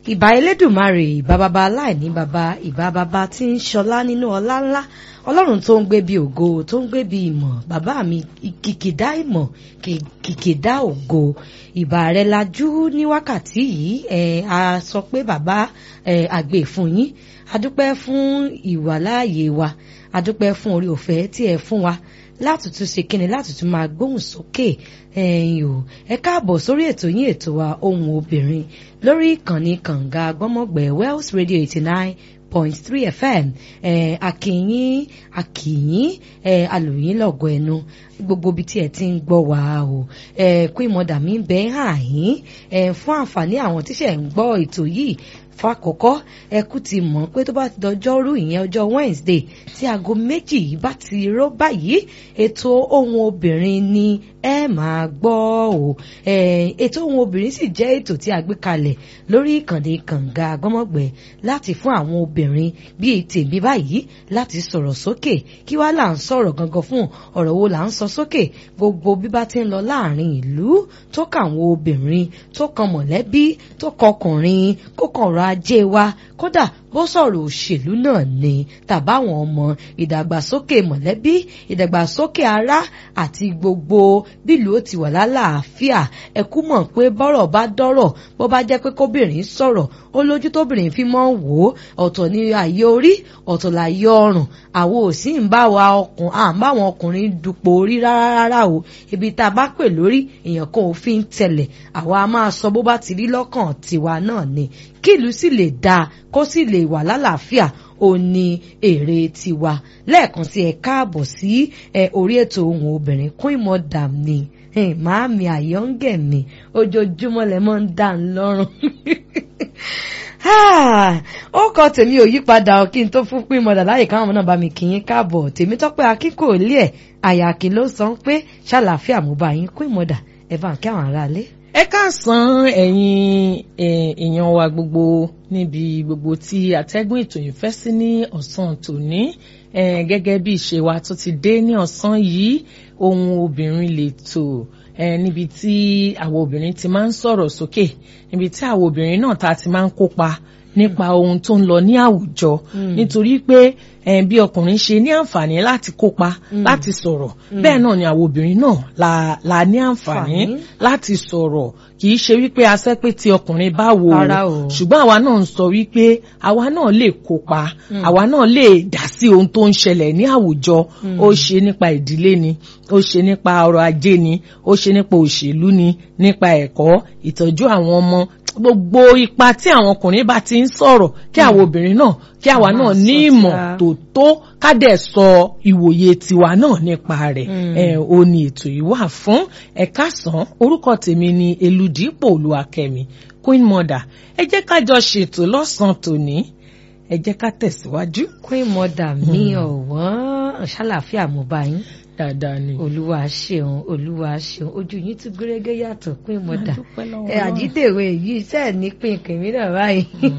ìbà elédùnmarè ìbà bàbá aláìní bàbá ìbà bàbá tí ń ṣọlá nínú ọlá ńlá ọlọ́run tó ń gbé bí ògo tó ń gbé bí ìmọ̀ bàbá mi kìkìdá ìmọ̀ kìkìdá ògo ìbà rẹ lajú ní wákàtí yìí ẹ a sọ pé bàbá ẹ àgbè fún yín adúpẹ́ fún ìwàláàyè wa adúpẹ́ fún orí ọ̀fẹ́ tí ẹ fún wa láti tún ṣe kíni láti tún máa gbóhùn sókè ẹ̀yin o ẹ káàbọ̀ sórí ètò yín ètò wa ohùn obìnrin lórí ìkànnì kànga gbọ́mọ̀gbẹ́ Wells Radio eighty nine point three fm ẹ akìyín akìyín ẹ alòyìn lọ́gọ̀ ẹnu gbogbo ibi tí ẹ ti ń gbọ́ wá o ẹ kún ìmọ̀dà mi bẹ́ẹ̀ hàn yín ẹ fún àǹfààní àwọn tíṣẹ̀ ń gbọ́ ètò yìí fàkọ́kọ́ ẹkú ti mọ̀ pé tó bá ti dọjọ́rú ìyẹn ọjọ́ Wednesday tí aago méjì yìí bá ti rọ́ báyìí ètò ohùn obìnrin ni ẹ máa gbọ́ o ètò ohùn obìnrin sì jẹ́ ètò tí a gbé kalẹ̀ lórí ìkànnì kànga gbọ́mọ̀gbẹ́ láti fún àwọn obìnrin bíi tèmi báyìí láti sọ̀rọ̀ sókè kí wá là ń sọ̀rọ̀ gangan fún ọ̀rọ̀ wo là ń sọ sókè gbogbo bí bá ti ń lọ láàrin ìlú tó kàn àwọn obìnrin tó kan mọ̀lẹ́bí tó kọkùnrin kó kàn ọ̀rọ̀ ajé wa kódà bó sọ̀rọ̀ òṣèlú náà ni tàbáwọn ọmọ ìdàgbàsókè mọ̀lẹ́bí ìdàgbàsókè ará àti gbogbo bílùú ó ti wà lálàáfíà ẹ kú mọ̀ pé bọ́rọ̀ bá dọ́rọ̀ bó bá jẹ́ pé kóbìnrin sọ̀rọ̀ ó lójú tóbìnrin fi mọ́ wò ó ọ̀tọ̀ ni àyè orí ọ̀tọ̀ láyé ọrùn àwọn ò sì ń bá wa ọkùn à ń bá àwọn ọkùnrin dupò orí rárá rárá o ibi tá a bá pè lórí èèyàn kan ò fi ń tẹ̀lẹ̀ àwa a máa sọ bó bá ti rí lọ́kàn tiwa náà ni kí ìlú sì lè dáa kó sì lè wà lálàáfíà ó ní èrè tiwa lẹ́ẹ̀kan sí ẹ káàbọ̀ sí ẹ orí ètò ohùn obìnrin kún ìmọ̀ dàm ni màámi àyọ́ǹgẹ̀ mi ojoojúmọ́ lẹ mọ́ ń dà ń lọ́rùn ó kọ tèmi ò yípadà ọ kí n tó fún pín mọdà láyè káwọn náà bá mi kì í káàbọ̀ tèmi tọ́pẹ́ akíkò ilé ẹ̀ àyàkí ló sọ pé ṣàlàáfíà mo bá yín pín mọdà ẹ bá ń kí àwọn aráalé ẹ káàsán ẹ̀yin èèyàn wa gbogbo níbi gbogbo tí àtẹ́gùn ètò yìí fẹ́ sí ní ọ̀sán tòní gẹ́gẹ́ bí ìṣe wa tó ti dé ní ọ̀sán yìí ohun obìnrin lè tò níbi tí àwọn obìnrin ti máa ń sọ̀rọ̀ sókè níbi tí àwọn obìnrin náà ta ti máa ń kópa nípa ohun tó ń lọ ní àwùjọ nítorí pé bí ọkùnrin ṣe ní àǹfààní láti kópa láti sọ̀rọ̀ bẹ́ẹ̀ náà ni àwọn obìnrin náà la la ní àǹfààní láti sọ̀rọ̀ kì í ṣe wípé asẹ́ pé tí ọkùnrin bá wò ó ṣùgbọ́n àwa náà ń sọ wípé àwa náà lè kópa àwa náà lè dá sí ohun tó ń ṣẹlẹ̀ ní àwùjọ ó ṣe nípa ìdílé ni ó ṣe nípa ọrọ̀ ajé ni ó ṣe nípa òṣèlú ni nípa ẹ̀kọ́ ìtọ́jú àwọn ọmọ gbogbo ipa tí àwọn ọkùnrin bá ti ń sọ̀rọ̀ kí àwọn obìnrin náà kí àwa náà ní ìmọ̀ tó tó ká dẹ̀ sọ ìwòye tiwa náà nípa rẹ̀ ẹ̀ o ní ètò yìí wà fún ẹ̀ka sàn orúkọ tèmi ni Elúdìpọ̀ Olúwakẹ́mi Queen Mother ẹ jẹ́ ká jọ ṣètò lọ́sàn-án tòní ẹ jẹ́ ká tẹ̀síwájú. Queen Mother mi ọ̀wọ́n ṣàlàáfíà mo bá yín dáadáa ni. olúwa ṣeun olúwa ṣeun ojú yín tún gúrégé yàtọ̀ pín mọ́dà ẹ àjídèwé yìí sẹ́ẹ̀ ní pín kèmí náà báyìí.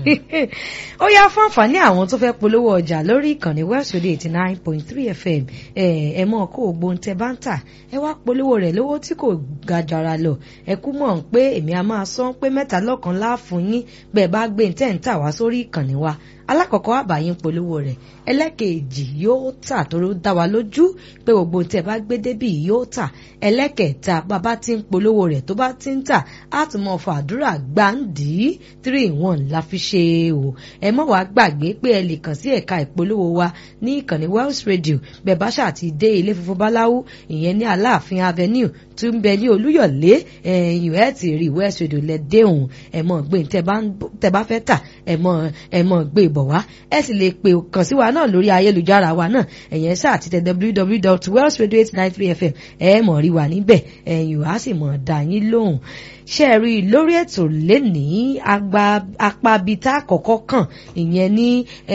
ó yá fún àǹfààní àwọn tó fẹ́ polówó ọjà lórí ìkànnì West Radio eighty nine point three FM ẹ ẹ mọ̀ kó o gbóhùn tẹ bá ń tà ẹ wá polówó rẹ̀ lówó tí kò ga jara lọ ẹ kú mọ̀ pé èmi a máa sọ pé mẹ́ta lọ́kan láàfún yín bẹ́ẹ̀ bá gbé tẹ̀ ń tà wá sórí ìkànnì wa alákọ̀ọ́kọ́ àbáyín polówó rẹ̀ ẹlẹ́kẹ̀ẹ́jì yóò tà tó dá wa lójú pé gbogbo tẹ́ bá gbé débì yóò tà ẹlẹ́kẹ̀ẹ́ta bàbá tí ń polówó rẹ̀ tó bá ti ń tà á tún mọ fàdúrà gbàǹdì three in one la fi ṣe o ẹ mọ̀ wá gbàgbé pé ẹ lè kàn sí ẹ̀ka ìpolówó wa ní ìkànnì Wells Radio bẹ́ẹ̀ bá ṣáà ti dé ilé funfun báláwú ìyẹn ní Aláàfin Avenue tó ń bẹ ní Olúyọ̀lé ẹ̀yìn ẹ̀ ti rí West Radio lẹ déhùn ẹ̀ mọ̀ gbé tẹ́ bá fẹ́ tà ẹ̀ mọ̀ ẹ̀ mọ̀ gbé bọ̀ wá ẹ sì lè pè kàn sí wa náà lórí ayélujára wa náà ẹ̀yẹn sáà ti tẹ www.wellsradio893fm ẹ mọ̀ rí wa níbẹ̀ ẹ̀yìn wá sì mọ̀ dá yín lóhùn ṣe rí i lórí ètò lénìí apabita àkọ́kọ́ kàn ìyẹn ní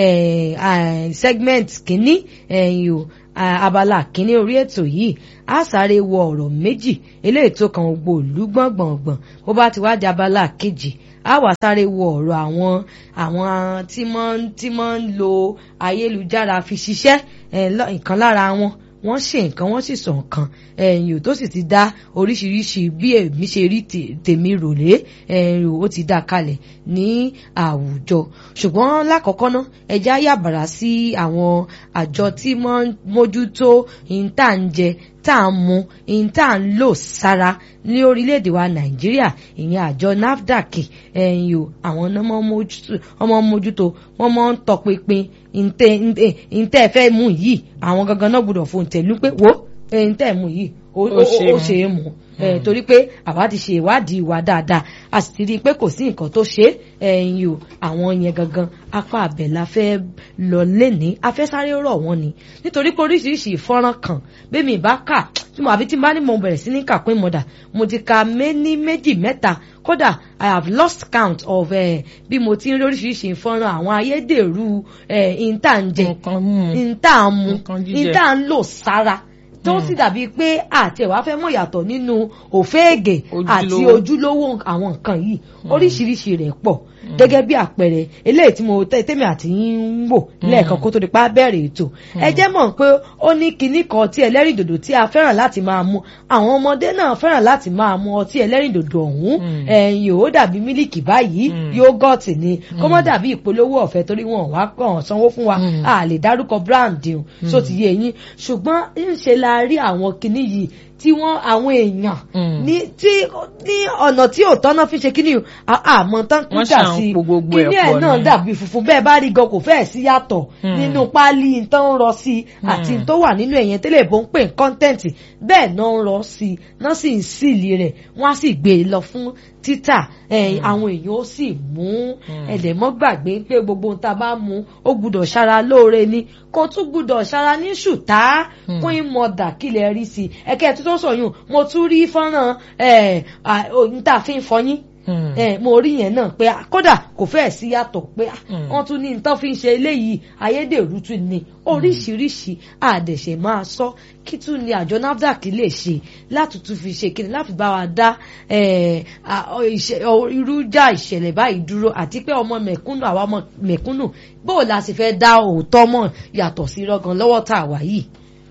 segment kínní ẹ̀yìn o abala kínní orí ètò yìí a sáré wọ ọ̀rọ̀ méjì eléyìí tó kan gbogbo ìlú gbọ̀ngbọ̀ngbọ̀n bó bá ti wá di abala kejì a wá sáré wo ọ̀rọ̀ àwọn àwọn tí wọ́n tí wọ́n ń lo ayélujára fi ṣiṣẹ́ ìkan lára wọn wọ́n ṣe nǹkan wọ́n sì sọ nǹkan ẹ̀yìn tó sì ti dá oríṣiríṣi bí èmi ṣe rí tèmi ròlé ẹ̀yìn ó ti dá kalẹ̀ ní àwùjọ ṣùgbọ́n lákọ̀ọ́kọ́ ná ẹja yàbàrá sí àwọn àjọ tí wọ́n mójútó ìntà ń jẹ tá à ń mu ìntà ń lò sára ní orílẹ̀-èdè wa nàìjíríà ìyẹn àjọ nafdac ẹ̀yìn o àwọn ọmọ mójútó wọ́n mọ́ ń tọpinpin ìntẹ́ fẹ́ mú yìí àwọn gangan náà gbọ́dọ̀ fún tẹ̀lú pé wo ìntẹ́ mú yìí ó ṣe é mú torí pé àwa ti ṣe ìwádìí wa dáadáa a sì ti rí i pé kò sí nǹkan tó ṣe ẹ̀yìn o àwọn yẹn gangan apá abẹ la fẹ́ lọ lẹ́ni a fẹ́ sáré rọ̀ wọ́n ni nítorí pé oríṣiríṣi ìfọ́nrán kan bẹ́ẹ̀mi bá kà tí mo àbí tí n bá ní mo bẹ̀rẹ̀ sí ní kà pé mo dà mo ti ka méní méjì mẹ́ta kódà i have lost count of uh, bí mo ti ń rí oríṣiríṣi ìfọ́nrán àwọn ayédèrú ìntànjẹ ìntàmú ìntànlò sára tó sì dàbí pé àti ẹ̀wá fẹ́ mọ̀ yàtọ̀ nínú òféègè àti ojúlówó àwọn nǹkan yìí oríṣiríṣi rẹ̀ pọ̀ gẹ́gẹ́ bí àpẹẹrẹ eléyìí tí mo tẹ́tẹ́mi àti yín ń wò lẹ́ẹ̀kan kó tó di pa bẹ̀rẹ̀ ètò ẹ jẹ́ mọ̀ pé ó ní kinní kan tí ẹlẹ́rìndòdò tí a fẹ́ràn láti máa mu àwọn ọmọdé náà fẹ́ràn láti máa mu ọtí ẹlẹ́rìndòdò ọ̀hún ẹ̀yìn ò dàbí mílìkì báyìí yógọ̀tì ni kó mọ́ dàbí ìpolówó ọ̀fẹ́ torí wọn wá kàn sanwó fún wa a lè dárúkọ brand o so ti yé yín ṣùgbọ́n ń ṣe la rí àwọn kinní yìí tí wọ́n àwọn èèyàn ní tí ní ọ̀nà tí ò tọ́nà fi ṣe kíní àmọ́ tán kú dà sí kíní ẹ̀ náà dàbí funfun bẹ́ẹ̀ bá rí gan kò fẹ́ẹ̀ sí yàtọ̀ nínú páálí tán ń rọ sí àti tó wà nínú ẹ̀yẹn tẹ́lẹ̀ bó ń pè ní kọ́ńtẹ́ǹtì bẹ́ẹ̀ náà ń rọ sí náà sì ń sílì rẹ̀ wọ́n á sì gbé e lọ fún títà àwọn èèyàn ó sì mú ẹ̀dẹ̀mọ́ gbàgbé pé gbogbo ohun tá a bá mú ó gbúdọ̀ ṣara lóore ni kó tún gbúdọ̀ ṣara ní ṣùtá kún ìmọ̀dà kílẹ̀ rí sí ẹ̀kẹ́ tó tó sọ̀yún mo tún rí fọ́nrán níta fi ń fọyín mo rí yẹn náà pé kódà kò fẹ́ẹ̀ sí yàtọ̀ pé wọ́n tún ní nǹkan fi ń ṣe eléyìí ayédèrú tún ni oríṣiríṣi àdẹ̀ṣẹ̀ máa sọ kí tún ni àjọ nafdac lè ṣe látùtù fi ṣe kí ni láti bá wa dá irújà ìṣẹ̀lẹ̀ báyìí dúró àti pé ọmọ mẹ̀kúnnù àwa ọmọ mẹ̀kúnnù bóò la sì fẹ́ dá òótọ́ mọ̀ yàtọ̀ sí rọ́gan lọ́wọ́ tá a wà yìí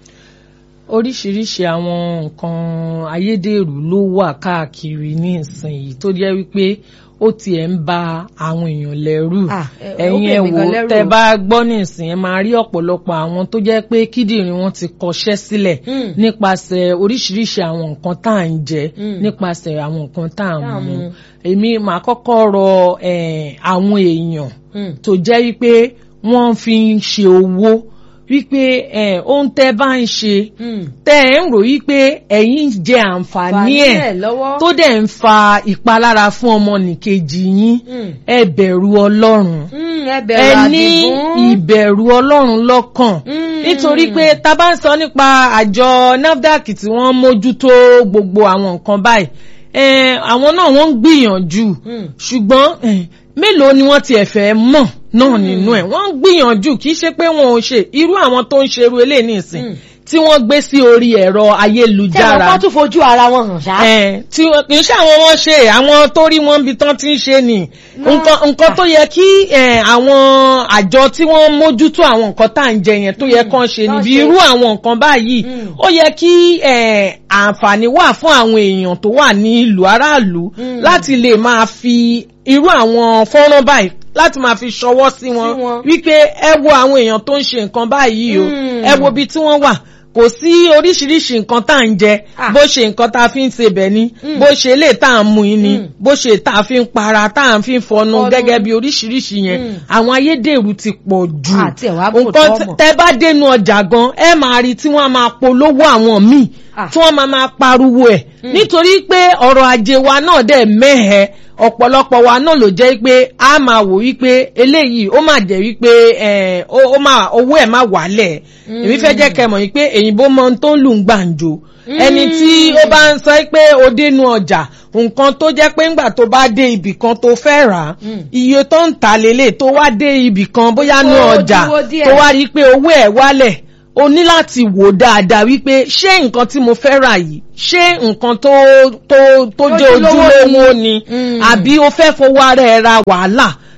oríṣiríṣi àwọn nǹkan ayédèrú ló wà káàkiri ní ìsinyìí tó jẹ́ wípé ó tiẹ̀ ń ba àwọn èèyàn lẹ́rù ẹ̀yin ẹ̀ wò tẹ́ bá gbọ́ ní ìsìn ẹ̀ máa rí ọ̀pọ̀lọpọ̀ àwọn tó jẹ́ pé kíndìnrín wọn ti kọṣẹ́ sílẹ̀ nípasẹ̀ oríṣiríṣi àwọn nǹkan tá à ń jẹ nípasẹ̀ àwọn nǹkan tá à ń mu èmi màá kọ́kọ́ rọ àwọn èèyàn tó jẹ́ wípé wọ́n fi ń ṣe owó wípé ohun tẹ́ bá ń ṣe tẹ́ ẹ̀ ń rò wípé ẹ̀yin jẹ àǹfààní ẹ̀ tó dẹ̀ ń fa ìpalára fún ọmọnìkejì yín ẹ bẹ̀rù ọlọ́run ẹ ní ìbẹ̀rù ọlọ́run lọ́kàn nítorí pé tá bá ń sọ nípa àjọ NAFDAC tí wọ́n mójútó gbogbo àwọn nǹkan báyìí àwọn náà wọ́n ń gbìyànjú ṣùgbọ́n mélòó ni wọ́n tiẹ̀ fẹ́ mọ̀ náà nínú ẹ̀ wọ́n ń gbìyànjú kì í ṣe pé wọn ò ṣe irú àwọn tó ń ṣerú eléyìí nìsín tí wọ́n gbé sí orí ẹ̀rọ ayélujára. tẹ́lẹ̀ wọ́n tún fojú ara wọn hàn ṣá. tí kì í ṣe àwọn wọn ṣe àwọn tó rí wọn bí tán ti ń ṣe ni nǹkan tó yẹ kí àwọn àjọ tí wọ́n mójútó àwọn nǹkan tá à ń jẹ yẹn tó yẹ kán ṣe níbi irú àwọn nǹkan báyìí ó yẹ kí àǹfààní wà fún àwọn èèyàn tó wà ní ìlú aráàlú láti lè máa fi irú àwọn fọ́nrán báyìí láti máa fi ṣọwọ́ sí wọn wípé ẹ wo àwọn èèyàn tó ń ṣe nǹkan báyìí o ẹ wo ibi tí wọ́n wà kò sí oríṣiríṣi nǹkan tá à ń jẹ bó ṣe nǹkan tá a fi ń ṣe bẹ̀ ni bó ṣe lè tá à ń mu yín ni bó ṣe tá a fi ń para tá à ń fi ń fọnu gẹ́gẹ́ bí oríṣiríṣi yẹn àwọn ayédèrú ti pọ̀ jù nǹkan tẹ́ bá dénú ọjà gan ẹ máa rí tí wọ́n máa polówó àwọn míì tí wọ́n máa máa pariwo ẹ̀ nítorí pé ọrọ̀ ajé wa náà dẹ̀ mẹ́hẹ̀ẹ́ ọ̀pọ̀lọpọ̀ wa náà ló jẹ́ pé a máa wò wípé eléyìí ó máa jẹ́ wípé ó máa owó ẹ̀ máa wálẹ̀ èmi fẹ́ jẹ́ kẹ́ mọ̀ wípé èyìnbó mọ ohun tó ń lù ń gbàǹjo ẹni tí ó bá ń sọ pé ó dénú ọjà nǹkan tó jẹ́ pé ńgbà tó bá dé ibì kan tó fẹ́ rà á iye tó ń tà lélẹ̀ tó wá dé ibì kan bóyá ní ọjà tó wá rí i pé owó ẹ̀ wálẹ̀ o ní láti wò dáadáa wípé ṣé nǹkan tí mo fẹ́ rà yìí ṣé nǹkan tó tó tó jẹ́ ojúlówó ni àbí o fẹ́ fowó ara ẹ̀ ra wàhálà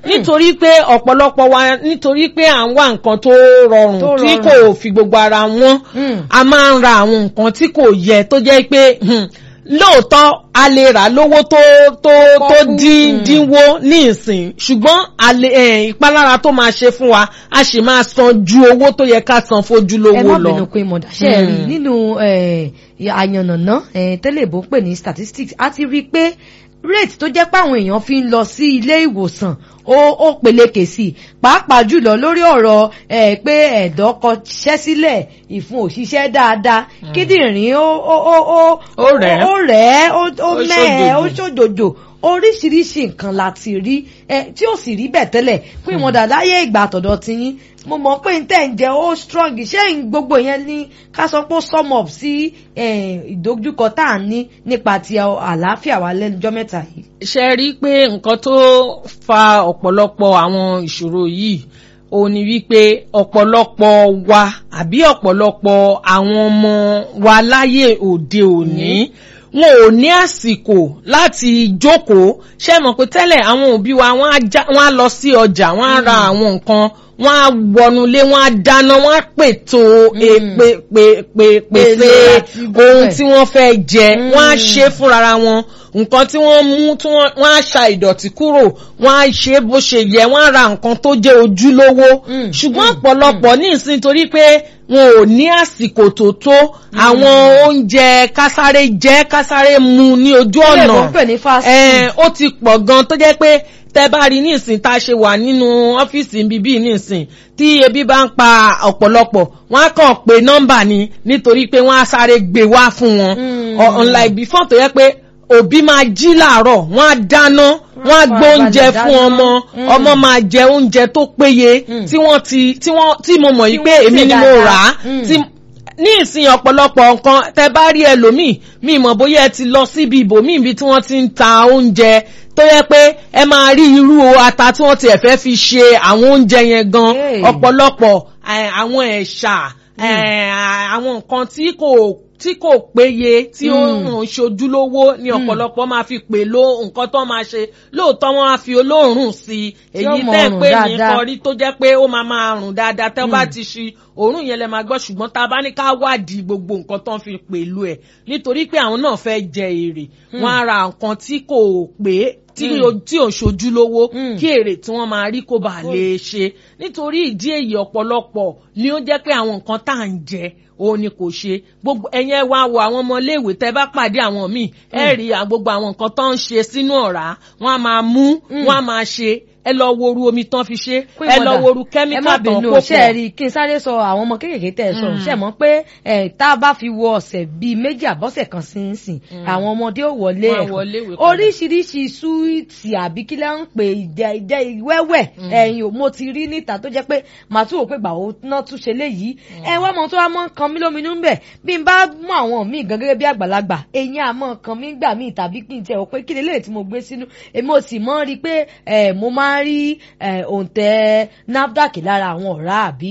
nítorí pé ọ̀pọ̀lọpọ̀ wa nítorí pé à ń wá nǹkan tó rọrùn Tó tí rọrùn. kò fi gbogbo ara wọn Mm. a máa ń ra àwọn nǹkan tí kò yẹ tó jẹ́ pé hmm, lóòótọ́ a lè rà lówó tó tó tó Pọ́kú. dín Mm. dínwó ní ìsìn ṣùgbọ́n a lè, eh, ìpalára tó máa ṣe fún wa a sì máa san ju owó tó yẹ ká san ẹ fojúlówó má lọ. bínú pé mo dáṣẹ́ ẹ rí Hmm. nínú eh, àyànnàná eh, tẹ́lẹ̀ bó ń pè ní statistics a ti rí i pé rate tó jẹ́ pé àwọn èèyàn fi ń lọ sí ilé ìwòsàn ó ó peléke sí i pàápàá jùlọ lórí ọ̀rọ̀ eh, pé ẹ̀dọ̀ kọṣẹ́ sílẹ̀ ìfun òṣìṣẹ́ dáadáa kíndìnrín ó ó ó ó Ó rẹ̀ ẹ́. ó rẹ̀ ẹ́ ó ó Ó mẹ́ẹ̀ ó ṣòjòjò. ṣòjòjò oríṣiríṣi nǹkan la ti rí ẹ tí ò sì rí bẹ́ẹ̀ tẹ́lẹ̀ pé wọn dà láyé ìgbà àtọ̀dọ̀ ti yín mo mọ̀ pé n tẹ̀ ń jẹ́ ó strong ṣé n gbogbo yẹn ní ká sọ pé ó sum up sí eh, ìdojúkọ tá à ń ní nípa ti àlàáfíà wa lẹ́nujọ́ mẹ́ta yìí. ṣe rí i pé nǹkan tó fa ọ̀pọ̀lọpọ̀ àwọn ìṣòro yìí ó ní wípé ọ̀pọ̀lọpọ̀ wa àbí ọ̀pọ̀lọpọ̀ àwọn ọmọ wa láyé òde òní wọn ò ní àsìkò láti jókòó ṣe mọ̀ pé tẹ́lẹ̀ àwọn òbí wa wọ́n á já- wọ́n á lọ sí ọjà wọ́n á ra àwọn nǹkan wọ́n á wọnulé wọ́n á dáná wọ́n á pètò èpè pè pè pèsè Èlò àti gbogbo ohun ẹ̀. tí wọ́n fẹ́ jẹ wọ́n á Mm. ṣe fúnra wọn nǹkan tí wọ́n mú tí wọ́n wọ́n á ṣa ìdọ̀tí kúrò wọ́n á ṣe bó ṣe yẹ wọ́n á ra nǹkan tó jẹ́ ojúlówó Mm, ṣùgbọ́n mm, ọ̀pọ̀lọpọ̀ ní ìsìn torí pé wọn ò ní àsìkò tó tó àwọn oúnjẹ kásáré jẹ kásáré mu ní ojú Tẹ́lẹ̀ ọ̀nà bó ń pè ní fast Eh, ó ti pọ̀ gan tó jẹ́ pé tẹ́ bá rí nísìn tá a ṣe wà nínú ọ́fíìsì bíbí nísìn tí ebi bá ń pa ọ̀pọ̀lọpọ̀ wọ́n á kàn pé nọ́mbà ni nítorí pé wọ́n á sáré gbé wá fún wọn Mm. Or unlike before tó yẹ pé òbí máa jí làárọ̀ wọ́n á dáná wọ́n á gbé oúnjẹ farabalẹ̀ fún dáná. ọmọ Mm. ọmọ máa jẹ oúnjẹ tó péye Mm. tí wọ́n ti tí wọ́n tí mo mọ̀ yìí Tí pé wọ́n èmi sè ni mo dáadáa. rà á Mm. tí ní ìsìn ọ̀pọ̀lọpọ̀ nǹkan tẹ bá rí ẹlòmíì mi mọ̀ bóyá ẹ ti lọ síbi ibòmíì ibi tí wọ́n ti ń ta oúnjẹ tó yẹ pé ẹ máa rí irú ata tí wọ́n ti ẹ̀fẹ́ fi ṣe àwọn oúnjẹ yẹn gan Hey. ọ̀pọ̀lọpọ̀ eh, àwọn ẹ̀ṣà eh, àwọn nǹkan tí kò tí kò péye tí ó Mm. ń ṣojúlówó ni ọ̀pọ̀lọpọ̀ máa fi pè ló nǹkan tó máa ṣe lóòótọ́ wọ́n á fi olóòórùn sí i Tí ó èyí mọ tẹ́ rùn pé ní dáadáa. kọrí tó jẹ́ pé ó máa máa rùn dáadáa tẹ́ bá Mm. ti ṣi òórùn yẹn lẹ máa gbọ́ ṣùgbọ́n tá a bá ní ká wádìí gbogbo nǹkan tó ń fi pẹ̀lú ẹ̀ nítorí pé àwọn náà fẹ́ jẹ èrè wọ́n á ra nǹkan tí kò pé tí Mm. o- tí ò ṣojú lówó Mm. kí èrè tí wọ́n máa rí kó bàa lè ṣe nítorí ìdí èyí ọ̀pọ̀lọpọ̀ ni ó jẹ́ pé àwọn nǹkan tá à ń jẹ òun ni kò ṣe gbogbo ẹ̀yin ẹ wá wo àwọn ọmọléèwé tẹ́ bá pàdé àwọn míì ẹ rí à- gbogbo àwọn nǹkan tó ń ṣe sínú ọ̀rá wọ́n á máa mú wọ́n á máa ṣe ẹ lọ wo oru omi tán fi ṣe Pé ẹ lọ mọ̀dà, wo oru ẹ má kẹ́míkà tán bínú kó ṣe ẹ pọ̀ rí i kí n sáré sọ àwọn ọmọ kéékèèké tẹ ẹ sọ Mm. ṣe mọ̀ pé ẹ tá a bá fi wo ọ̀sẹ̀ bíi méjì àbọ̀sẹ̀ kan sí ń sìn àwọn ọmọdé ò wọlé Wọ́n á ẹ̀kọ́ wọlé ìwé padà. oríṣiríṣi súwìtì àbí kí lẹ́ ń pè ìjẹ ìjẹ ìwẹ́wẹ́ ẹ̀yìn ò mo ti rí níta tó jẹ́ pé màá tún wò pé gbàwó náà tún ṣe léyìí ẹ wá mọ tó wá mọ kan mí lóminú ń bẹ̀ bí n bá mú àwọn míì gan gẹ́gẹ́ bí àgbàlagbà eyín àmọ́ kan mí gbà míì tàbí kí n tẹ̀ wọ́n pé kí lélẹ́yìí tí mo gbé sínú èmi ò sì mọ́ rí i pé ẹ mo máa ń rí ẹ òǹtẹ̀ NAFDAC lára àwọn ọ̀rá àbí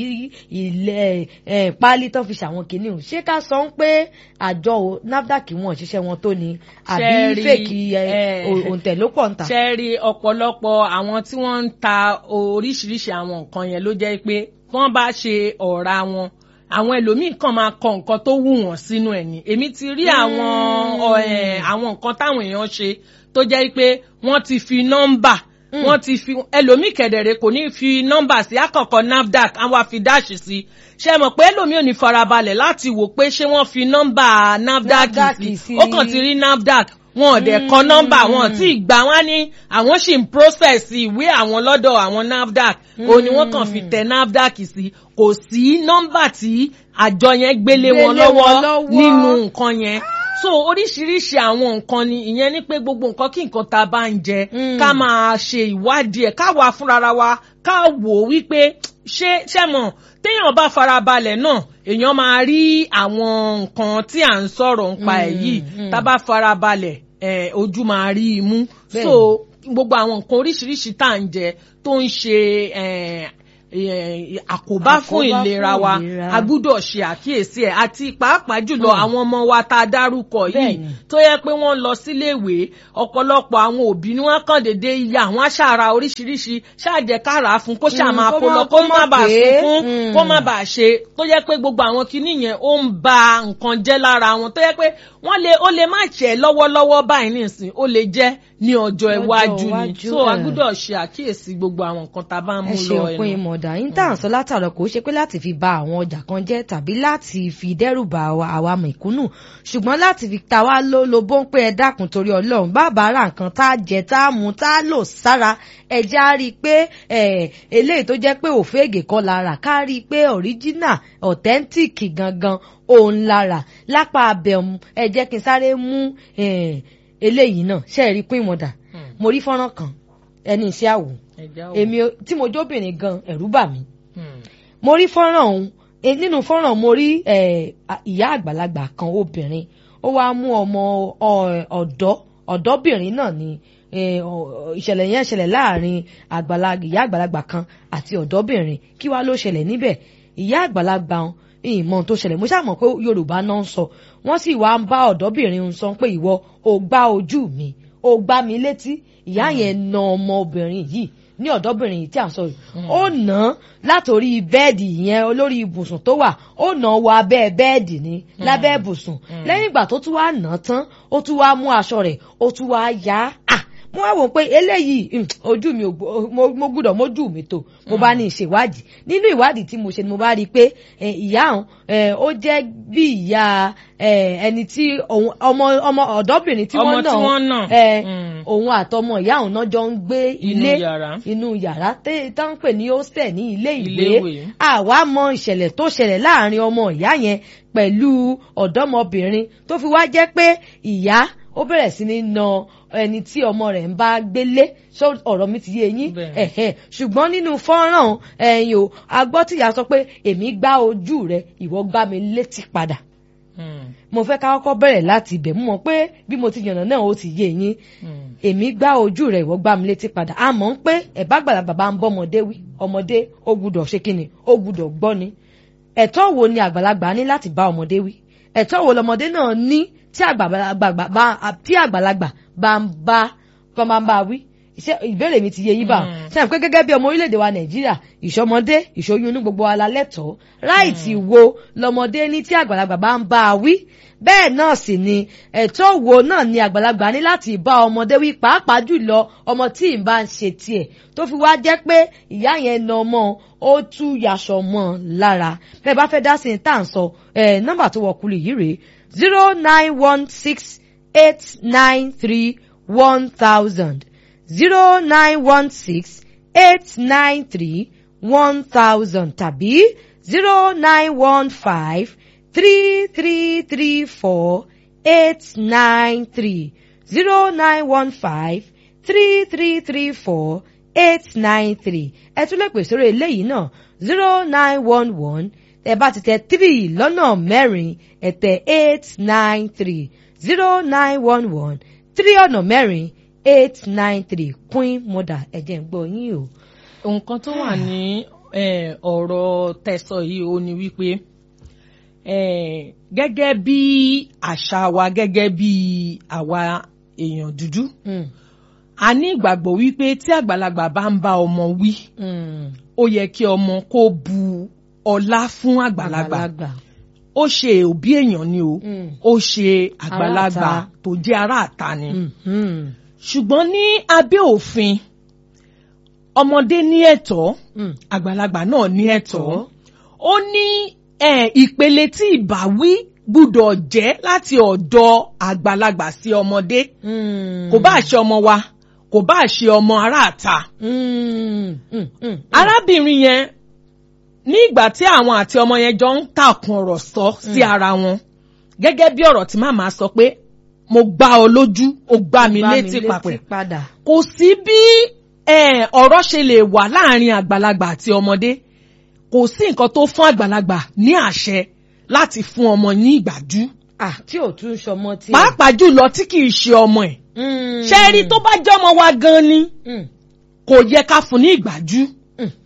ilẹ̀ ẹ páálí tó fi ṣàwọn kìnìún ṣé ká sọ ń pé àjọ o- NAFDAC wọn ṣiṣẹ́ wọn tó ni àbí Ṣẹ́ẹ̀rì, fèkì ẹ, ẹ, ò- òǹtẹ̀ ló pọ̀ ń ta. ṣe rí ọ̀pọ̀lọpọ̀ àwọn tí wọ́n ń ta oríṣiríṣi àwọn nǹkan yẹn ló jẹ́ pé wọ́n bá ṣe ọ̀ra wọn àwọn ẹlòmíì kan máa kọ nǹkan tó wù wọ́n sínú ẹ̀ ní èmi ti rí àwọn ọ, ẹ̀, àwọn nǹkan táwọn èèyàn ṣe tó jẹ́ pé wọ́n ti fi nọ́mbà wọ́n ti fi ẹlòmíì kẹ̀dẹ̀rẹ̀ kò ní fi nọ́mbà sí àkọ́kọ́ NAFDAC àwọn àfi dáàṣì sí ṣe mọ̀ pé ẹlòmíì ò ní farabalẹ̀ láti wò pé ṣé wọ́n fi nọ́mbà NAFDAC NAFDAC sí sí. ó kàn ti rí NAFDAC wọn ò dẹ̀ kọ nọ́mbà wọn tí ìgbà wọn ní àwọn sì ń process ìwé àwọn lọ́dọ̀ àwọn NAFDAC òun ni wọ́n kàn fi tẹ NAFDAC sí kò sí nọ́mbà tí àjọ yẹn gbélé wọn Gbélé wọn lọ́wọ́ lọ́wọ́. nínú nǹkan yẹn so oríṣiríṣi àwọn nǹkan ni ìyẹn ní pé gbogbo nǹkan kí nǹkan tá a bá ń jẹ Mm. ká máa ṣe ìwádìí ẹ̀ ká wà fúnra wa ká wò ó wípé ṣé ṣé mọ̀ téèyàn bá farabalẹ̀ náà èèyàn máa rí àwọn nǹkan tí à ń sọ̀rọ̀ nípa ẹ̀ Mm, yìí mm. tá a bá farabalẹ̀ ẹ̀ ojú máa rí i mú Bẹ́ẹ̀ni. so gbogbo àwọn nǹkan oríṣiríṣi tá à ń jẹ tó ń ṣe ẹ̀ eh, àkóbá fún Àkóbá ìlera fún wa ìlera. a gbúdọ̀ ṣe àkíyèsí ẹ̀ àti pàápàá jùlọ Mm. àwọn ọmọ wa tá a dárúkọ yìí Bẹ́ẹ̀ni. tó yẹ pé wọ́n lọ síléèwé ọ̀pọ̀lọpọ̀ àwọn òbí ni wọ́n kàn déédéé ya àwọn aṣáára oríṣiríṣi ṣáàjẹkára fún kó ṣáà Mm, máa kó kó má- lọ kó kó má má bàa pé. sunkún Mm. kó má bàa ṣe tó yẹ pé gbogbo àwọn kinní yẹn ó ń ba nǹkan jẹ́ lára wọn tó yẹ pé wọ́n lè ó lè má jẹ́ lọ́wọ́lọ́wọ́ báyìí nìsín ó lè jẹ́ ní ọjọ́ Lọ́jọ́ iwájú ni iwájú, so a ẹ̀. gbúdọ̀ ṣe àkíyèsí gbogbo àwọn nǹkan tá a bá ń ẹ mú ṣe lọ òpin ẹnu. ìmọ̀dà intanṣọ látàrọ kò ṣe pé láti fi ba àwọn ọjà kan jẹ́ tàbí láti fi dẹ́rù ba àwa àwa mẹ̀kúnnù ṣùgbọ́n láti fi ta wá ló lo bó ń pé ẹ dákun torí ọlọ́run bàbá ra nǹkan tá a jẹ tá a mú tá a lò sára ẹja rí i pé ẹ, eléyìí tó jẹ́ pé òféègè kọ́ la rà ká rí i pé original authentic gangan òun la rà lápá abẹ́mu ẹ jẹ́ kí n sáré mú ẹ, eléyìí náà ṣe é rí pín ìmọ̀dà Hmm. mo rí fọ́nrán kan ẹni iṣẹ́ àwò Ẹja o. èmi ò- tí mo jóbìnrin gan ẹ̀rù bà mí Hmm. mo rí fọ́nrán ọ̀hún eh, nínú fọ́nrán mo rí eh, a- ìyá àgbàlagbà kan obìnrin ó wá mú ọmọ ọ- ọ̀dọ́ ọ̀dọ́bìnrin náà ni eh, ọ- ọ- ìṣẹ̀lẹ̀ yẹn ṣẹlẹ̀ láàrin àgbàlagbà ìyá àgbàlagbà kan àti ọ̀dọ́bìnrin kí wá ló ṣẹlẹ̀ níbẹ̀ ìyá àgbàlagbà ọ̀hún ìmọ̀ tó ṣẹlẹ̀ mo ṣàmọ̀ pé yorùbá náà ń sọ wọ́n sì wá ń bá ọ̀dọ́bìnrin ń sọ pé ìwọ ò gbá ojú mi ò gbá mi létí ìyá yẹn na ọmọbìnrin yìí ní ọ̀dọ́bìnrin yìí tí à ń sọ yìí ó nà án látòrí bẹ́ẹ̀dì yẹn olórí ibùsùn tó wà ó nà án wọ abẹ́ bẹ́ẹ̀dì ní lábẹ́ ibùsùn lẹ́yìn ìgbà tó tún wá nà án tán ó tún wá mú aṣọ rẹ̀ ó tún wá yá á mo wá wò pé eléyìí mm, ojú mi ò gbó- mo mo gbúdọ̀ mójú mi tó mo bá ní ìṣèwádìí nínú ìwádìí tí mo ṣe ni mo bá rí i pé eh, ìyá òun eh, ó jẹ́ bí ìyá eh, ẹni tí òun- ọmọ ọmọ ọ̀dọ́bìnrin tí Ọmọ wọ́n tí wọ́n nà. náà eh, Mm. òun àtọmọ ìyá òun náà jọ ń gbé Inú ilé yàrá. inú yàrá tẹ́- tá ń pè ní hostel ní ilé Ilé ìwé ìwé. àwa mọ ìṣẹ̀lẹ̀ tó ṣẹlẹ̀ láàrin ọmọ ìyá yẹn pẹ̀lú ọ̀dọ́mọbìnrin tó fi wá jẹ́ pé ìyá ó bẹ̀rẹ̀ sí ní na ẹni tí ọmọ rẹ̀ ń bá gbélé ṣó ọ̀rọ̀ mi ti yé yín Bẹ́ẹ̀. ẹ̀hẹ̀ ṣùgbọ́n nínú fọ́nrán ẹ̀yìn o a gbọ́ tíyà sọ pé èmi gbá ojú rẹ ìwọ gbá mi létí padà Hmm. mo fẹ́ ká kọ́kọ́ bẹ̀rẹ̀ láti ibẹ̀ mú mọ̀ pé bí mo ti yànnà náà ó ti yé yín Hmm. èmi gbá ojú rẹ̀ ìwọ gbá mi létí padà a mọ̀ ń pé ẹ̀bá gbàlagbà bá ń bọ́ ọmọdé wí ọmọdé ó gbúdọ̀ ṣe kíni ó gbúdọ̀ gbọ́ ni ẹ̀tọ́ wo ni àgbàlagbà ní láti bá ọmọdé wí ẹ̀tọ́ wo lọmọdé náà ní tí àgbàlagbà bá tí àgbàlagbà bá ń bá tó máa ń bá wí ṣé ìbéèrè mi ti yé yín bá Mm. ṣe àpé gẹ́gẹ́ bí ọmọ orílẹ̀-èdè wa nàìjíríà ìṣọmọdé ìṣoyún inú gbogbo wa la lẹ́tọ̀ọ́ ráìtì wo lọmọdé ní tí àgbàlagbà bá ń bá a wí bẹ́ẹ̀ náà sì ni ẹ̀tọ́ wo náà ni àgbàlagbà ní láti bá ọmọdé wí pàápàá jùlọ ọmọ tí ì bá ń ṣe tiẹ̀ tó fi wá jẹ́ pé ìyá yẹn na ọmọ ó tú yaṣọ mọ́ ọ lára bẹ́ẹ̀ bá fẹ́ dá sí ní tá à ń sọ ẹ̀ nọ́mbà tó wọ kulù yìí rèé zero nine one six eight nine three one thousand zero nine one six eight nine three one thousand tàbí zero nine one five three three three four eight nine three zero nine one five three three three four eight nine three ẹ tún lè pè sórí eléyìí náà zero nine one one ẹ bá ti tẹ three lọ́nà mẹ́rin ẹ tẹ eight nine three zero nine one one three ọ̀nà mẹ́rin eight nine three queen mother ẹ̀jẹ̀ ń gbọ́ yín o. nǹkan tó wà ní eh, ọ̀rọ̀ tẹ̀sọ̀ yìí ó ní wípé eh, gẹ́gẹ́ bí àṣà wa gẹ́gẹ́ bí àwa èèyàn dúdú Mm, a ní ìgbàgbọ́ wípé tí àgbàlagbà bá ń bá ọmọ wí mm, ó yẹ kí ọmọ kó bu ọlá fún àgbàlagbà ó ṣe òbí èèyàn ni o Mm. ó ṣe àgbàlagbà Aráàta. tó jẹ́ aráàta ni Mm, mm, ṣùgbọ́n ní abẹ́ òfin ọmọdé ní ẹ̀tọ́ mm. àgbàlagbà náà ní ẹ̀tọ́ Ẹ̀tọ́. ó ní eh, ìpele tí ìbáwí gbúdọ̀ jẹ́ láti ọ̀dọ̀ àgbàlagbà sí ọmọdé Mm. kò bá ṣe ọmọ wa kò bá ṣe ọmọ aráàta Mm, mm, mm. arábìnrin yẹn ní ìgbà tí àwọn àti ọmọ yẹn jọ ń tàkùn ọ̀rọ̀ sọ sí ara wọn gẹ́gẹ́ bí ọ̀rọ̀ tí màmá sọ pé mo gbá ọ lójú ó gbá mi Gbá létí papẹ̀ padà. kò sí bí eh, ọ̀rọ̀ ṣe lè wà láàrin àgbàlagbà àti ọmọdé kò sí nǹkan tó fún àgbàlagbà ní àṣẹ láti fún ọmọ ní ìgbájú Ah, tí ò tún ṣọmọ tí. pàápàá jùlọ tí kì í ṣe ọmọ ẹ̀ Mm. ṣe rí tó bá jẹ́ ọmọ wa gan ni Mm, kò yẹ ká fún ní ìgbájú mm.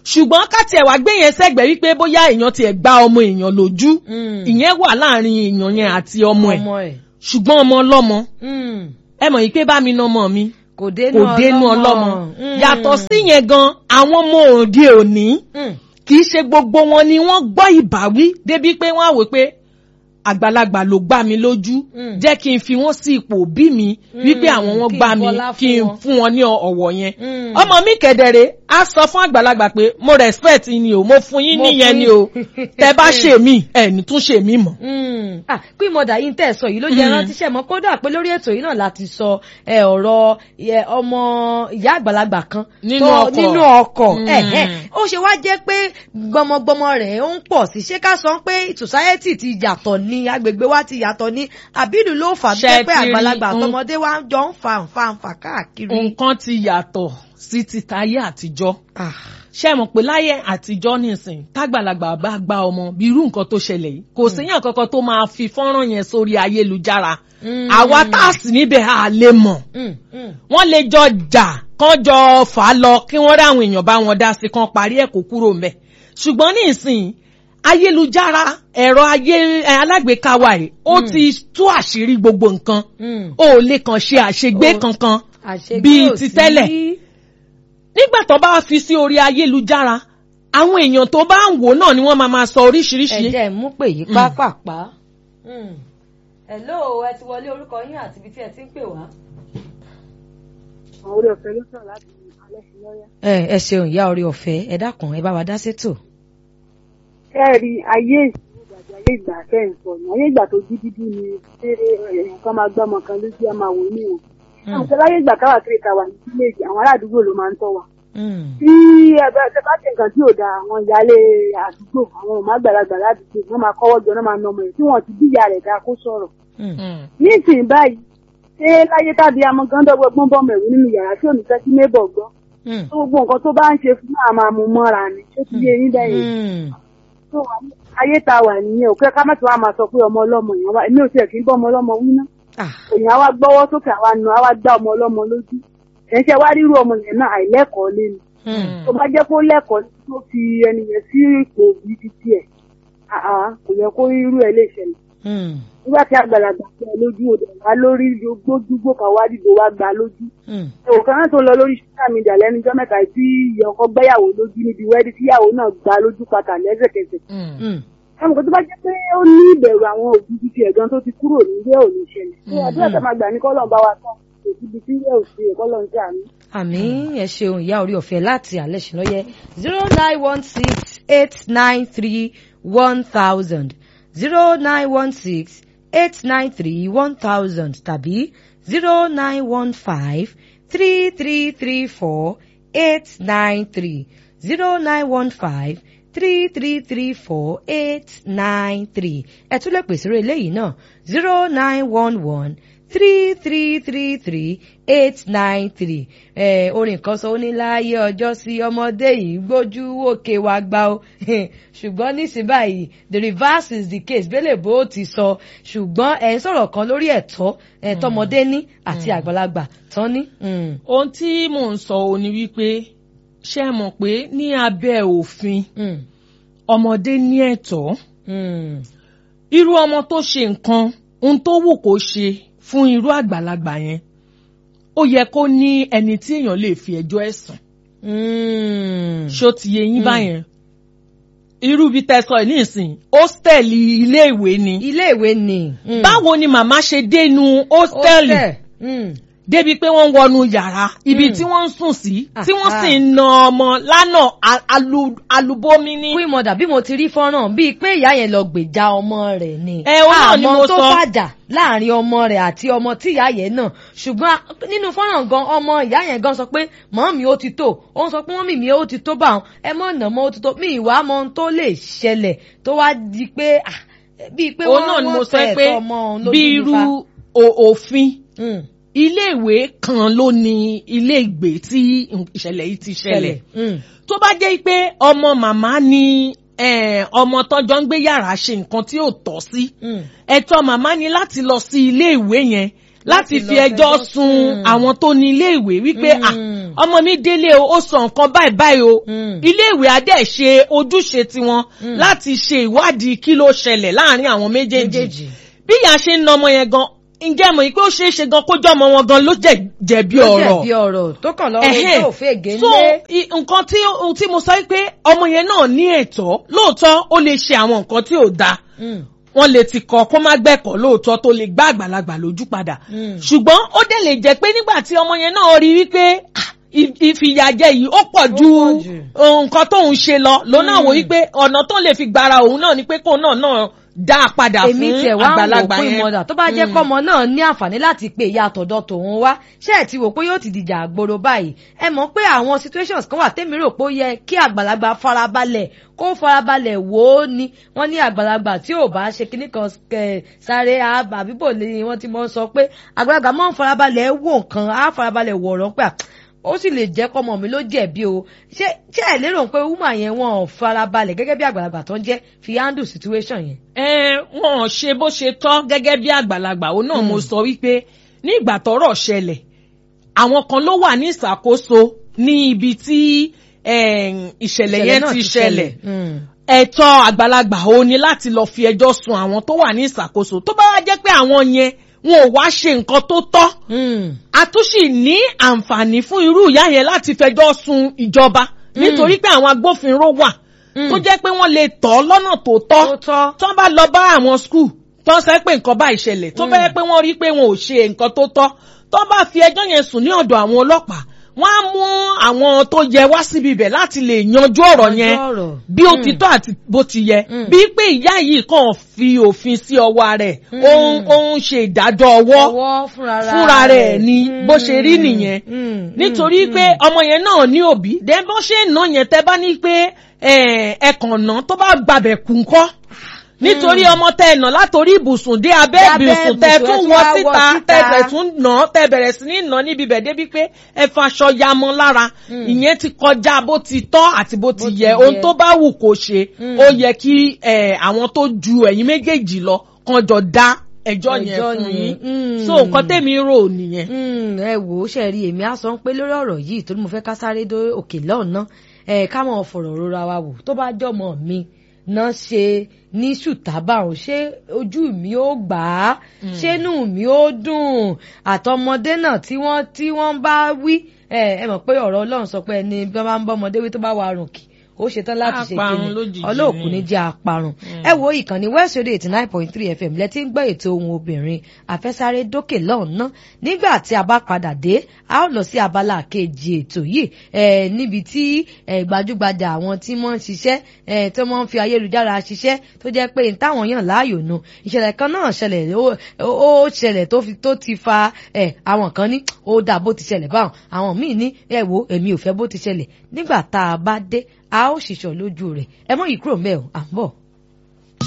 ṣùgbọ́n ká tiẹ̀ wá gbé yẹn sẹ́gbẹ̀ẹ́ wípé bóyá èèyàn tiẹ̀ gba ọmọ èèyàn lójú Mm. ìyẹn wà láàrin èèyàn yẹn àti ọmọ ẹ̀ ọmọ ẹ̀ ṣùgbọ́n ọmọ ọlọ́mọ Mm. ẹ mọ̀ yìí pé bá mi ná ọmọ mi kò dénú kò dénú ọlọ́mọ Mm. yàtọ̀ sí yẹn gan àwọn ọmọ òde òní Mm. kì í ṣe gbogbo wọn ni wọ́n gbọ́ ìbáwí débi pé wọ́n á wò pé àgbàlagbà ló gbá mi lójú Mm. jẹ́ kí n fi wọ́n sí ipò òbí mi wípé àwọn wọn kí n gbá mi bọlá kí fún n wọn. fún wọn ní ọ̀wọ̀ yẹn Mm. ọmọ mi kẹ̀dẹ̀rẹ̀ á sọ fún àgbàlagbà pé mo respect yín ni o mo fún yín Mo níyẹn fún ni yín. o tẹ bá ṣe mí ẹ ní tún ṣe mí mọ́. Mm. ah pé mọ̀dà yìí ń tẹ̀ sọ yìí ló jẹ́ Mm. rántí ṣẹ̀ mọ́ kódà pé lórí ètò yìí náà láti sọ ẹ, ọ̀rọ̀ ẹ, ọmọ ìyá àgbàlagbà kan Nínú tó- ọkọ̀. nínú ọkọ̀ Mm. ẹ, ẹ. ó ṣe wá jẹ́ pé gbọmọgbọmọ rẹ̀ ó ń pọ̀ sí ṣé ká sọ pé society ti yàtọ̀ ní agbègbè wa ti yàtọ̀ ní àbínú ló fà á Ṣé jẹ́ pé ti rí àgbàlagbà un- àtọmọdé wa jọ ń fa nfa nfa káàkiri. nǹkan ti yàtọ̀ sí ti tayé àtijọ́ Ah. ṣé mọ̀ pé láyé àtijọ́ nìsín tágbàlagbà bá gba ọmọ bí irú nǹkan tó ṣẹlẹ̀ yìí kò séyàn kankan tó máa fi fọ́nrán yẹn sórí ayélujára Mm. àwa tá a sì níbẹ̀ a lè mọ̀ Mm. Mm. wọ́n lè jọ jà kán jọ fà á lọ kí wọ́n rí àwọn èèyàn bá wọn dá sí kan parí ẹ̀ kó kúrò mbẹ̀ ṣùgbọ́n nísìn ayélujára ẹ̀rọ ayé ẹ̀, alágbèéká wa yìí ó Mm. ti tú àṣírí gbogbo nǹkan Mm. ó lè kàn ṣe àṣegbé Ó- kankan àṣegbé bíi ò ti sí. tẹ́lẹ̀. nígbà tó bá fi sí orí ayélujára àwọn èèyàn tó bá ń wò náà ni wọ́n máa máa sọ oríṣiríṣi. ẹ̀jẹ̀ mú pè yí pápápá. hello ẹ ti wọlé orúkọ yín àti ibi tí ẹ ti ń pè wá. àwọn orí ọ̀fẹ́ ló sàn láti alẹ́ sí lọ́yà. ẹ ẹ ṣeun ìyá orí ọ̀fẹ́ ẹ dákun ẹ bá wa dá sétò. ẹ rí ayé ìṣòro ìgbàgbé ayé ìgbà kẹ́hìnsọ̀ ní ayé ìgbà tó jí dídí ni ṣé èèyàn kan máa gbọ́ ọmọ kan lójú ẹ máa wò ní o. àwọn ìṣẹ̀lẹ̀ ayé ìgbà káwà kiri kàwà ní fíléèjì àwọn ará àdúgbò ló máa ń tọ́ wa. tí ẹgbẹ́ ṣe bá ṣe nǹkan tí ò da àwọn ìyáálé àdúgbò àwọn ọmọ àgbàlagbà ládùúgbò wọ́n máa kọ́wọ́ jọ náà máa nà ọmọ rẹ̀ tí wọ́n ti bí ìyá rẹ̀ dá kó sọ̀rọ̀. Mm. nísìnyí báyìí ṣé láyé tàbí amọ̀gándọ́gbọ̀gbọ́n bọ́mọ ẹ̀rú nínú yàrá tí ò ní fẹ́ sí neighbor gbọ́ tó gbogbo nǹkan tó bá ń ṣe fún máa máa mú mọ́ra ni ṣé ti yé yín bẹ́yẹn tó wà ní ayé tá a wà nìyẹn ò kẹ́ ká mẹ́tọ́ wa máa sọ pé ọmọ ọlọ́mọ yẹn wá èmi ò tiẹ̀ kí n bọ́ ọmọ ọlọ́mọ wí ná èèyàn á wá gbọ́wọ́ sókè àwa nù á wá gbá ọmọ ọlọ́mọ lójú ẹ̀ṣẹ̀ wá rírú ọmọ yẹn náà àìlẹ́kọ̀ọ́ lé ni tó bá jẹ́ kó lẹ́kọ̀ọ́ tó fi ẹni yẹn sí ipò bíi ti tiẹ̀ àá kò yẹ kó irú ẹ̀ lè ṣẹlẹ̀ nígbà tí àgbàlagbà tẹ ẹ lójú òde wá lórí gbójúgbò kan wá dìbò wá gbà lójú. òkan náà tó lọ lórí social media lẹ́nujọ́ mẹ́ta tí ìyá ọkọ gbẹ́yàwó lójú níbi wẹ́ẹ́dì tíyàwó náà gbà lójú pátá lẹ́sẹ̀kẹsẹ̀. ẹnì kan tó bá jẹ́ pé ó ní ìbẹ̀rù àwọn òbí ti ẹ̀gán tó ti kúrò nílé òní ìṣẹ̀lẹ̀. ṣé àdúrà tó máa gbà ní kọ́lọ̀ bá wa tán kò síbi tí ilé òsì ẹ̀kọ́lọ̀ ń jà ní. àmì ẹ ṣeun ìyá orí ọ̀fẹ́ láti alẹ́ ṣìlọ́yẹ zero nine one six eight nine three one thousand zero nine one six eight nine three one thousand tàbí zero nine one five three three three four eight nine three zero nine one five three three three four eight nine three ẹ tún lè pèsè eré eléyìí náà zero nine one one three three three three eight nine three ẹ orin kan sọ ó ní láàyè ọjọ́ sí ọmọdé yìí gbójú òkè wa gbá o ṣùgbọ́n nísìnyí báyìí the reverse is the case bẹ́lẹ̀ bó ti sọ ṣùgbọ́n ẹ̀ ń sọ̀rọ̀ kan lórí ẹ̀tọ́ ẹ̀ tọmọdé ní àti àgbàlagbà tán ní. ohun tí mò ń sọ ò ní wípé ṣé ẹ mọ̀ pé ní abẹ́ òfin ọmọdé ní ẹ̀tọ́ irú ọmọ tó ṣe nǹkan ohun tó wù kó ṣe fún irú àgbàlagbà yẹn ó yẹ kó ní ẹni tí èèyàn lè fi ẹjọ́ ẹ̀ sùn. ṣó ti yé yín báyẹn irú bí tẹsán ẹ nísìn hóstẹ́ẹ̀lì iléèwé ni. iléèwé ni. báwo ni màmá ṣe dénú hóstẹ́ẹ̀lì débi pé wọ́n ń wọnú yàrá ibi tí wọ́n ń sùn sí tí wọ́n sì ń na ọmọ lánà alubomi ní. wí mọ̀dà bí mo ti rí fọ́nrán bíi pé ìyá yẹn lọ gbèjà ọmọ rẹ̀ ni. ẹ o náà ni mo sọ àmọ́ tó fàjà láàrin ọmọ rẹ̀ àti ọmọ tí ìyá yẹn náà ṣùgbọ́n nínú fọ́nrán gan ọmọ ìyá yẹn gan sọ pé màámi ó ti tó ó ń sọ pé mọ́mì mi ó ti tó bá wọn ẹ mọ̀ nà mọ́ ó ti tó mi ìwà mọ́ ohun tó lè ṣẹlẹ̀ tó wá di pé bíi pé wọ́n wọ́n fẹ́ ẹ̀tọ́ ọmọ òun lójú nípa. bí irú òfin iléèwé kan ló ní ilé ìgbé tí ìṣẹ̀lẹ̀ yìí ti ṣẹlẹ̀ tó bá jẹ́ pé ọmọ màmá ni ọmọ tọ́jọ́ ń gbé yàrá ṣe nǹkan tí ò tọ́ sí ẹ̀tọ́ màmá ni láti lọ sí ilé ìwé yẹn láti fi ẹjọ́ sun àwọn tó ní ilé ìwé wípé ọmọ mi délé o ó sọ nǹkan báyìí báyìí o ilé ìwé adé ṣe ojúṣe tiwọn láti ṣe ìwádìí kí ló ṣẹlẹ̀ láàrin àwọn méjèèjì bí ìyá ṣe ń na ọmọ yẹn gan ǹjẹ́ mọ̀ pé ó ṣeé ṣe gan kó jọ́ ọmọ wọn gan ló jẹ̀bi ọ̀rọ̀ jẹ̀bi ọ̀rọ̀ tó kàn lọ́wọ́ tó fẹ́ gé so nǹkan tí tí mo sọ pé ọmọ yẹn náà ní ẹ̀tọ́ lóòótọ́ ó lè ṣe àwọn nǹkan tí ò dáa wọ́n lè ti kọ́ kó má gbẹ̀kọ́ lóòótọ́ tó lè gbá àgbàlagbà lójú padà ṣùgbọ́n ó dẹ̀ lè jẹ́ pé nígbà tí ọmọ yẹn náà rí wípé ìfìyàjẹ yìí ó pọ̀ ju nǹkan tóun ṣe lọ lónà wò wípé ọ̀nà tó lè fi gbára òun náà ni pé kóun náà náà dá a padà fún àgbàlagbà yẹn. èmi tiẹ̀ wá ń wò pé ìmọ̀dà tó bá jẹ́ kọ́mọ náà ní àǹfààní láti pè ìyá àtọ̀dọ̀ tòun wá ṣé ẹ̀ ti wò pé yóò ti dìjà àgbòrò báyìí ẹ mọ̀ pé àwọn situations kan wà tẹ́mi rò pé ó yẹ kí àgbàlagbà farabalẹ̀ kó farabalẹ̀ wò ó ni wọ́n ní àgbàlagbà tí ò bá ṣe kíní kan sáré àbíbò ni wọ́n ti mọ̀ sọ pé àgbàlagbà máa ń farabalẹ̀ wò nǹkan á farabalẹ̀ wò ọ̀rọ̀ pé ó sì lè jẹ́ kọ́mọ mi ló jẹ̀bi o ṣé ṣé ẹ lérò pé wúmà yẹn wọn ò farabalẹ̀ gẹ́gẹ́ bí àgbàlagbà tó ń jẹ́ fi handle situation yẹn. ẹ wọn ò ṣe bó ṣe tọ́ gẹ́gẹ́ bí àgbàlagbà òun náà mo sọ wípé ní ìgbà tọ́rọ̀ ṣẹlẹ̀ àwọn kan ló wà ní ìṣàkóso ní ibi tí ìṣẹ̀lẹ̀ yẹn ti ṣẹlẹ̀ ẹ̀tọ́ àgbàlagbà ó ní láti lọ fi ẹjọ́ sun àwọn tó wà ní ìṣàkóso tó bá wá jẹ́ pé àwọn yẹn wọn ò wá ṣe nǹkan tó tọ́ a tún sì ní àǹfààní fún irú ìyá yẹn láti fẹjọ́ sun ìjọba nítorí pé àwọn agbófinró wà tó jẹ́ pé wọ́n lè tọ́ lọ́nà tó tọ́ tó bá lọ bá àwọn skul tó ń sẹ́ pé nǹkan bá ìṣẹ̀lẹ̀ tó bá yẹ pé wọ́n rí pé wọn ò ṣe nǹkan tó tọ́ tó bá fi ẹjọ́ yẹn sùn ní ọ̀dọ̀ àwọn ọlọ́pàá wọ́n á mú àwọn tó yẹ wá síbi ibẹ̀ láti lè yanjú ọ̀rọ̀ yẹn bí ó ti tọ́ àti bó ti yẹ bí pé ìyá yìí kàn fi òfin sí ọwọ́ rẹ̀ ó ń ṣe ìdájọ́ ọwọ́ fúnra rẹ̀ ni bó ṣe rí nìyẹn nítorí pé ọmọ yẹn náà ní òbí dẹ́ bó ṣe ń ná yẹn tẹ́ bá ní pé ẹ̀ẹ̀kan náà tó bá gbàbẹ̀ kú ńkọ́ nítorí ọmọ tẹ ẹ̀nà látòrí ibùsùn dé abẹ́ ibùsùn tẹ tún wọ síta tẹ bẹ̀rẹ̀ tún nà tẹ bẹ̀rẹ̀ sí ní nà níbi bẹ̀ débi pé ẹ faṣọ ya mọ́ lára ìyẹn ti kọjá bó ti tọ́ àti bó ti yẹ ohun tó bá wù kó ṣe ó yẹ kí àwọn tó ju ẹ̀yin méjèèjì lọ kan jọ dá ẹjọ́ yẹn fún yín so nǹkan tèmi rò nìyẹn. ẹ wò ó ṣe rí èmi á sọ pé lórí ọ̀rọ̀ yìí torí mo fẹ́ ká sáré dé òkè lọ́ọ̀nà ẹ̀ ká mọ̀ fọ̀rọ̀ rora wa wò tó bá jọmọ mi náà ṣe ní ṣùtábà ò ṣé ojú mi ó gbà á ṣé inú mi ó dùn àtọmọdé náà tí wọ́n tí wọ́n bá wí ẹ ẹ mọ̀ pé ọ̀rọ̀ Ọlọ́run sọ pé ẹni bí wọ́n bá ń bọ́ ọmọdé wí tó bá wà rùn kì ó ṣetán láti ṣe kíni ọlọ́ọ̀kú ní jẹ́ aparun ẹ wo ìkànnì West Radio eighty nine point three FM lẹ́tí ń gbọ́ ètò ohun obìnrin àfẹ́sáré dókè lọ́ọ̀nà nígbà tí a bá padà dé a ó lọ sí abala kejì ètò yìí níbi tí gbajúgbajà àwọn tí wọ́n ń ṣiṣẹ́ tí wọ́n ń fi ayélujára ṣiṣẹ́ tó jẹ́ pé táwọn yàn láàyò nu ìṣẹ̀lẹ̀ kan náà ṣẹlẹ̀ ó ṣẹlẹ̀ tó ti fa àwọn kan ní ó dà bó ti ṣẹlẹ̀ báwọn àwọn míì ní ẹ wo èmi ò fẹ́ bó ti ṣẹlẹ̀ nígbà tá a bá dé a ó ṣìṣọ́ lójú rẹ̀ ẹ mọ́ yìí kúrò mẹ́ o à ń bọ̀.